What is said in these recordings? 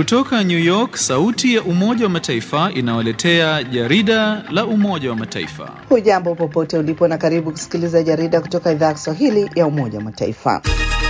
Kutoka New York, sauti ya Umoja wa Mataifa inawaletea jarida la Umoja wa Mataifa. Hujambo popote ulipo na karibu kusikiliza jarida kutoka idhaa ya Kiswahili ya Umoja wa Mataifa.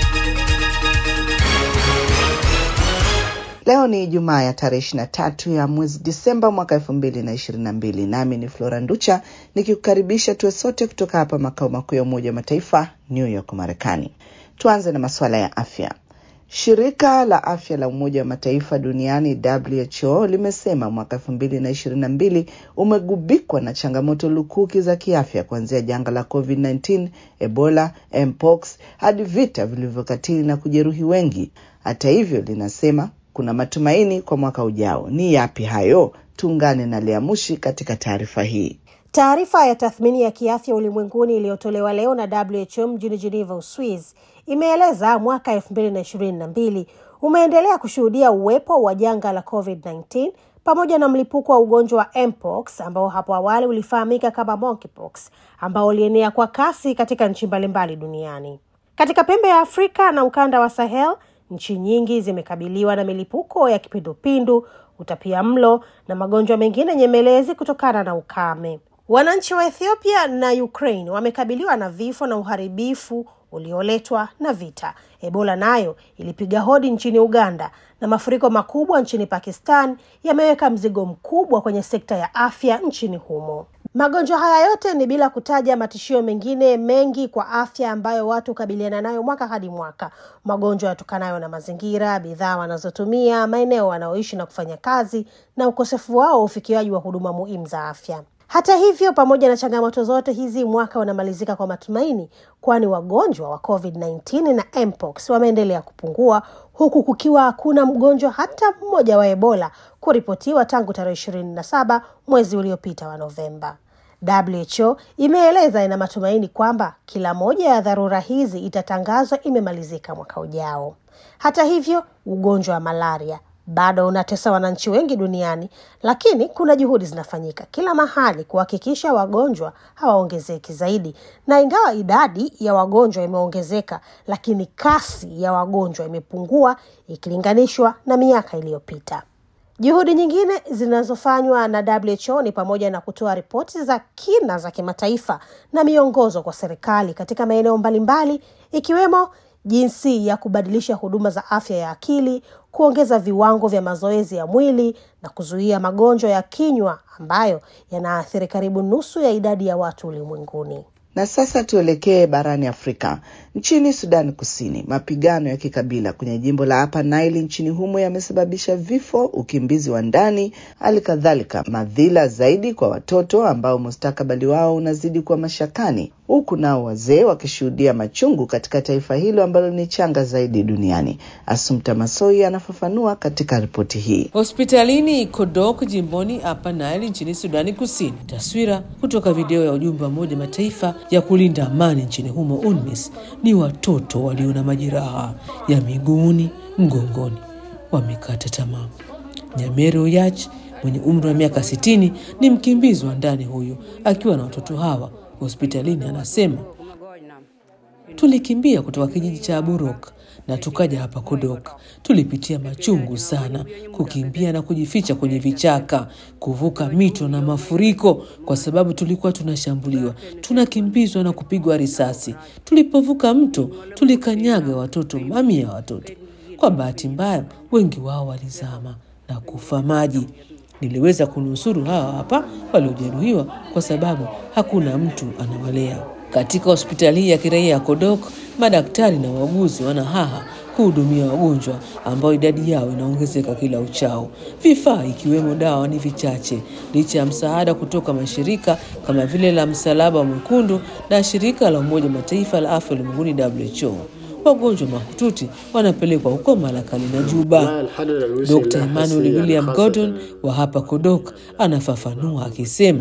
Leo ni Ijumaa ya tarehe ishirini na tatu ya mwezi Disemba mwaka elfu mbili na ishirini na mbili nami ni Flora Nducha nikikukaribisha tuwe sote kutoka hapa makao makuu ya Umoja wa Mataifa New York, Marekani. Tuanze na masuala ya afya. Shirika la afya la Umoja wa Mataifa duniani WHO limesema mwaka elfu mbili na ishirini na mbili umegubikwa na changamoto lukuki za kiafya kuanzia janga la COVID-19, Ebola, mpox hadi vita vilivyokatili na kujeruhi wengi. Hata hivyo, linasema kuna matumaini kwa mwaka ujao. Ni yapi hayo? Tuungane na Lea Mushi katika taarifa hii. Taarifa ya tathmini ya kiafya ulimwenguni iliyotolewa leo na WHO mjini Geneva, Uswiz, imeeleza mwaka elfu mbili na ishirini na mbili umeendelea kushuhudia uwepo wa janga la COVID-19 pamoja na mlipuko wa ugonjwa wa mpox ambao hapo awali ulifahamika kama monkeypox ambao ulienea kwa kasi katika nchi mbalimbali duniani. Katika pembe ya Afrika na ukanda wa Sahel, nchi nyingi zimekabiliwa na milipuko ya kipindupindu, utapia mlo na magonjwa mengine nyemelezi kutokana na ukame. Wananchi wa Ethiopia na Ukraine wamekabiliwa na vifo na uharibifu ulioletwa na vita. Ebola nayo ilipiga hodi nchini Uganda na mafuriko makubwa nchini Pakistan yameweka mzigo mkubwa kwenye sekta ya afya nchini humo. Magonjwa haya yote ni bila kutaja matishio mengine mengi kwa afya ambayo watu hukabiliana nayo mwaka hadi mwaka: magonjwa yatokanayo na mazingira, bidhaa wanazotumia, maeneo wanaoishi na kufanya kazi, na ukosefu wao wa ufikiaji wa huduma muhimu za afya. Hata hivyo, pamoja na changamoto zote hizi, mwaka unamalizika kwa matumaini, kwani wagonjwa wa COVID-19 na mpox wameendelea kupungua, huku kukiwa hakuna mgonjwa hata mmoja wa Ebola kuripotiwa tangu tarehe ishirini na saba mwezi uliopita wa Novemba. WHO imeeleza ina matumaini kwamba kila moja ya dharura hizi itatangazwa imemalizika mwaka ujao. Hata hivyo, ugonjwa wa malaria bado unatesa wananchi wengi duniani, lakini kuna juhudi zinafanyika kila mahali kuhakikisha wagonjwa hawaongezeki zaidi. Na ingawa idadi ya wagonjwa imeongezeka, lakini kasi ya wagonjwa imepungua ikilinganishwa na miaka iliyopita. Juhudi nyingine zinazofanywa na WHO ni pamoja na kutoa ripoti za kina za kimataifa na miongozo kwa serikali katika maeneo mbalimbali ikiwemo jinsi ya kubadilisha huduma za afya ya akili, kuongeza viwango vya mazoezi ya mwili na kuzuia magonjwa ya kinywa ambayo yanaathiri karibu nusu ya idadi ya watu ulimwenguni. Na sasa tuelekee barani Afrika. Nchini Sudani Kusini, mapigano ya kikabila kwenye jimbo la Upper Nile nchini humo yamesababisha vifo, ukimbizi wa ndani, hali kadhalika madhila zaidi kwa watoto ambao mustakabali wao unazidi kuwa mashakani, huku nao wazee wakishuhudia machungu katika taifa hilo ambalo ni changa zaidi duniani. Asumta Masoi anafafanua katika ripoti hii. Hospitalini Kodok jimboni Upper Nile nchini Sudani Kusini. Taswira kutoka video ya ujumbe wa Umoja Mataifa ya kulinda amani nchini humo UNMISS ni watoto walio na majeraha ya miguuni, mgongoni, wamekata tamaa. Nyamere Oyach mwenye umri wa miaka sitini ni mkimbizi wa ndani huyu akiwa na watoto hawa hospitalini, anasema tulikimbia kutoka kijiji cha Aburok na tukaja hapa Kodok. Tulipitia machungu sana, kukimbia na kujificha kwenye vichaka, kuvuka mito na mafuriko, kwa sababu tulikuwa tunashambuliwa, tunakimbizwa na kupigwa risasi. Tulipovuka mto, tulikanyaga watoto, mamia ya watoto. Kwa bahati mbaya, wengi wao walizama na kufa maji. Niliweza kunusuru hawa hapa waliojeruhiwa, kwa sababu hakuna mtu anawalea. Katika hospitali hii ya kiraia ya Kodok, madaktari na wauguzi wanahaha kuhudumia wagonjwa ambao idadi yao inaongezeka kila uchao. Vifaa ikiwemo dawa ni vichache, licha ya msaada kutoka mashirika kama vile la Msalaba Mwekundu na shirika la Umoja Mataifa la afya ulimwenguni WHO. Wagonjwa mahututi wanapelekwa huko Malakali na Juba. Dr. Emmanuel William Gordon wa hapa Kodok anafafanua akisema,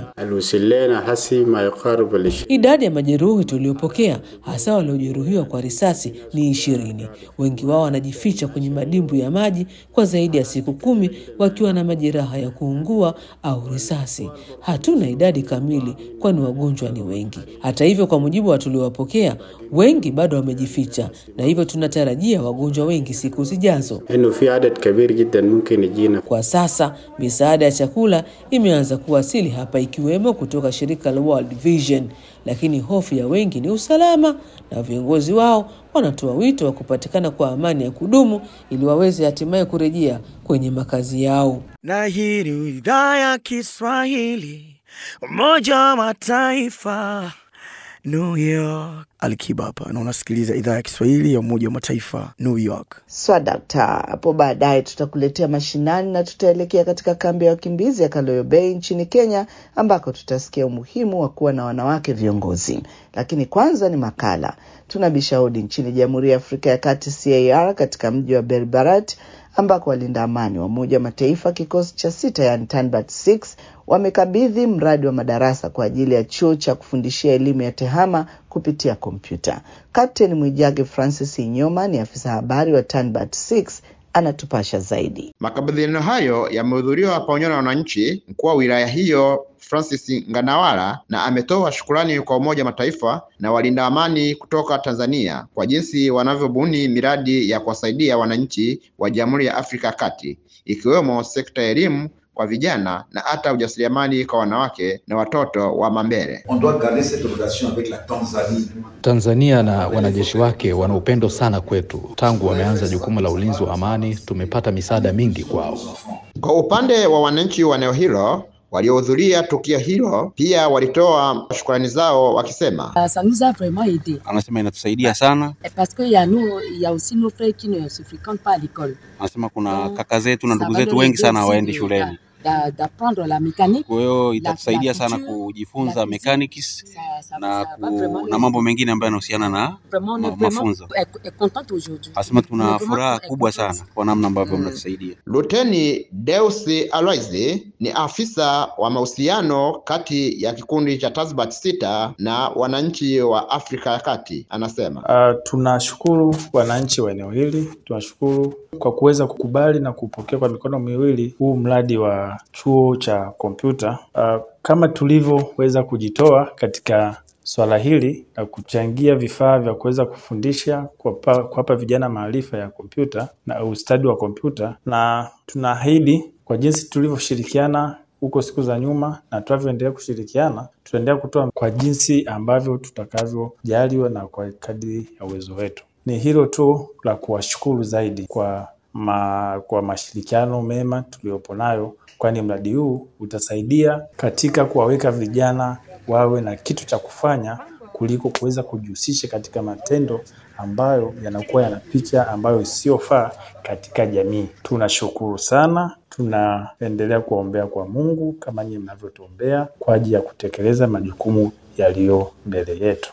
idadi ya majeruhi tuliopokea hasa waliojeruhiwa kwa risasi ni ishirini. Wengi wao wanajificha kwenye madimbu ya maji kwa zaidi ya siku kumi wakiwa na majeraha ya kuungua au risasi. Hatuna idadi kamili, kwani wagonjwa ni wengi. Hata hivyo, kwa mujibu wa tuliowapokea, wengi bado wamejificha na hivyo tunatarajia wagonjwa wengi siku zijazo. انه في عدد كبير جدا ممكن يجينا Kwa sasa misaada ya chakula imeanza kuwasili hapa ikiwemo kutoka shirika la World Vision, lakini hofu ya wengi ni usalama, na viongozi wao wanatoa wito wa kupatikana kwa amani ya kudumu ili waweze hatimaye kurejea kwenye makazi yao. na hii ni idhaa ya Kiswahili Umoja wa Mataifa New York. Alikiba hapa na unasikiliza idhaa ya Kiswahili ya Umoja wa Mataifa New York. Swadakta. Hapo baadaye tutakuletea mashinani na tutaelekea katika kambi ya wakimbizi ya Kaloyo Bay nchini Kenya, ambako tutasikia umuhimu wa kuwa na wanawake viongozi. Lakini kwanza ni makala. Tunabisha hodi nchini Jamhuri ya Afrika ya Kati, CAR, katika mji wa Belbarat ambako walinda amani wa Umoja wa Mataifa kikosi cha sita, yani Tanbat 6 wamekabidhi mradi wa madarasa kwa ajili ya chuo cha kufundishia elimu ya tehama kupitia kompyuta. Kapteni Mwijage Francis Inyoma ni afisa habari wa Tanbat 6 anatupasha zaidi. Makabidhiano hayo yamehudhuriwa pamoja na wananchi. Mkuu wa wilaya hiyo Francis Nganawala na ametoa shukurani kwa Umoja wa Mataifa na walinda amani kutoka Tanzania kwa jinsi wanavyobuni miradi ya kuwasaidia wananchi wa Jamhuri ya Afrika ya Kati ikiwemo sekta ya elimu kwa vijana na hata ujasiriamali kwa wanawake na watoto wa Mambere. On doit garder cette relation avec la Tanzanie. Tanzania na wanajeshi wake wana upendo sana kwetu. Tangu wameanza jukumu la ulinzi wa amani, tumepata misaada mingi kwao. Kwa upande wa wananchi wa eneo hilo waliohudhuria tukio hilo pia walitoa shukrani zao wakisema, Ça nous a vraiment aidé. Anasema inatusaidia sana. Parce qu'il y a nous, il y a aussi nos frères qui ne se fréquentent pas à l'école. Anasema kuna kaka zetu na Ça ndugu va zetu leur wengi aider sana aussi hawaendi de- shuleni, d'a- D'apprendre la mécanique. kwa hiyo la- itatusaidia la sana couture, kujifunza la mechanics Ça, ça, na, ça va ku, vraiment na mambo mengine ambayo yanahusiana na Vraiment, on est ma- vraiment mafunzo. est- est contente aujourd'hui. Anasema On est tuna vraiment furaha est kubwa contente. sana kwa namna ambavyo mnatusaidia. Luteni Deusi Aloisi ni afisa wa mahusiano kati ya kikundi cha Tasbat sita na wananchi wa Afrika ya Kati, anasema Uh, tunashukuru wananchi wa eneo hili, tunashukuru kwa kuweza kukubali na kupokea kwa mikono miwili huu mradi wa chuo cha kompyuta. Uh, kama tulivyoweza kujitoa katika swala hili na kuchangia vifaa vya kuweza kufundisha, kuwapa kuwapa vijana maarifa ya kompyuta na ustadi wa kompyuta, na tunaahidi kwa jinsi tulivyoshirikiana huko siku za nyuma na tunavyoendelea kushirikiana, tutaendelea kutoa kwa jinsi ambavyo tutakavyojaliwa na kwa kadiri ya uwezo wetu. Ni hilo tu la kuwashukuru zaidi kwa ma, kwa mashirikiano mema tuliyopo nayo, kwani mradi huu utasaidia katika kuwaweka vijana wawe na kitu cha kufanya kuliko kuweza kujihusisha katika matendo ambayo yanakuwa yana picha ambayo isiyofaa katika jamii. Tunashukuru sana, tunaendelea kuwaombea kwa Mungu kama nyinyi mnavyotuombea kwa ajili ya kutekeleza majukumu yaliyo mbele yetu.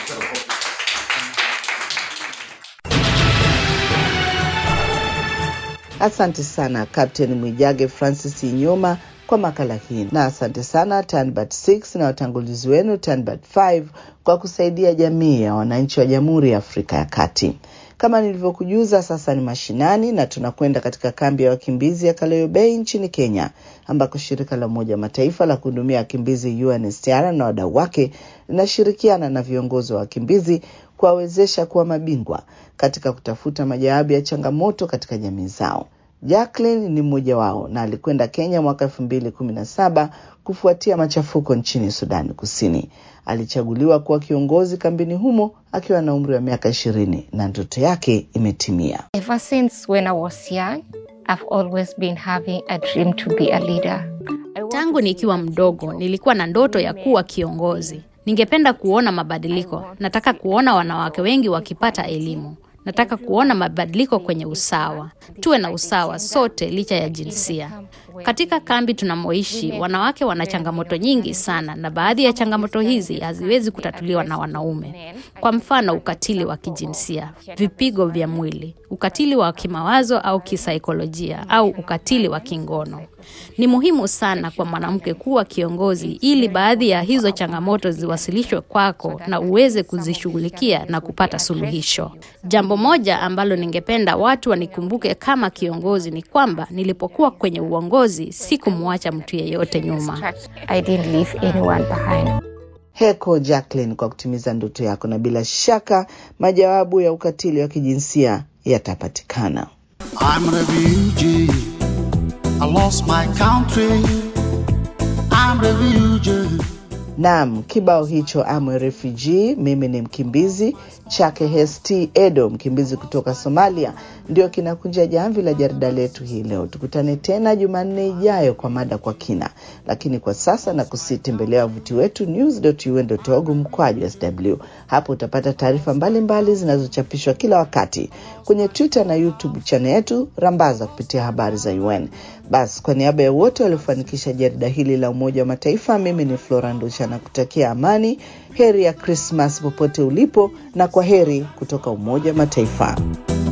Asante sana Captain Mwijage Francis Inyoma kwa makala hii, na asante sana Tanbat 6 na watangulizi wenu Tanbat 5 kwa kusaidia jamii ya wananchi wa Jamhuri ya Afrika ya Kati. Kama nilivyokujuza, sasa ni mashinani na tunakwenda katika kambi ya wakimbizi ya Kaloyo Bay nchini Kenya, ambako shirika la Umoja wa Mataifa la kuhudumia wakimbizi UNHCR na wadau wake linashirikiana na viongozi wa wakimbizi kuwawezesha kuwa mabingwa katika kutafuta majawabu ya changamoto katika jamii zao. Jacqueline ni mmoja wao na alikwenda Kenya mwaka elfu mbili kumi na saba kufuatia machafuko nchini Sudani Kusini. Alichaguliwa kuwa kiongozi kambini humo akiwa na umri wa miaka ishirini na ndoto yake imetimia. Ever since when I was young, I've always been having a dream to be a leader. Tangu nikiwa mdogo nilikuwa na ndoto ya kuwa kiongozi. Ningependa kuona mabadiliko. Nataka kuona wanawake wengi wakipata elimu. Nataka kuona mabadiliko kwenye usawa. Tuwe na usawa sote licha ya jinsia. Katika kambi tunamoishi, wanawake wana changamoto nyingi sana, na baadhi ya changamoto hizi haziwezi kutatuliwa na wanaume. Kwa mfano, ukatili wa kijinsia, vipigo vya mwili, ukatili wa kimawazo au kisaikolojia, au ukatili wa kingono. Ni muhimu sana kwa mwanamke kuwa kiongozi ili baadhi ya hizo changamoto ziwasilishwe kwako na uweze kuzishughulikia na kupata suluhisho. Jambo moja ambalo ningependa watu wanikumbuke kama kiongozi ni kwamba nilipokuwa kwenye uongozi sikumwacha mtu yeyote nyuma. I didn't leave anyone behind. Heko Jacqueline kwa kutimiza ndoto yako, na bila shaka majawabu ya ukatili wa kijinsia yatapatikana. I'm a refugee. I lost my country. I'm a refugee. Naam, kibao hicho I'm a refugee, mimi ni mkimbizi chake Hesti Edo, mkimbizi kutoka Somalia, ndio kinakunja jamvi la jarida letu hii leo. Tukutane tena Jumanne ijayo kwa mada kwa kina, lakini kwa sasa na kusitembelea wavuti wetu news.un.org mkwaju sw. Hapo utapata taarifa mbalimbali zinazochapishwa kila wakati kwenye Twitter na YouTube channel yetu Rambaza kupitia habari za UN. Basi, kwa niaba ya wote waliofanikisha jarida hili la Umoja wa Mataifa, mimi ni Flora Ndusha na kutakia amani, heri ya Krismas popote ulipo, na kwa heri kutoka Umoja wa Mataifa.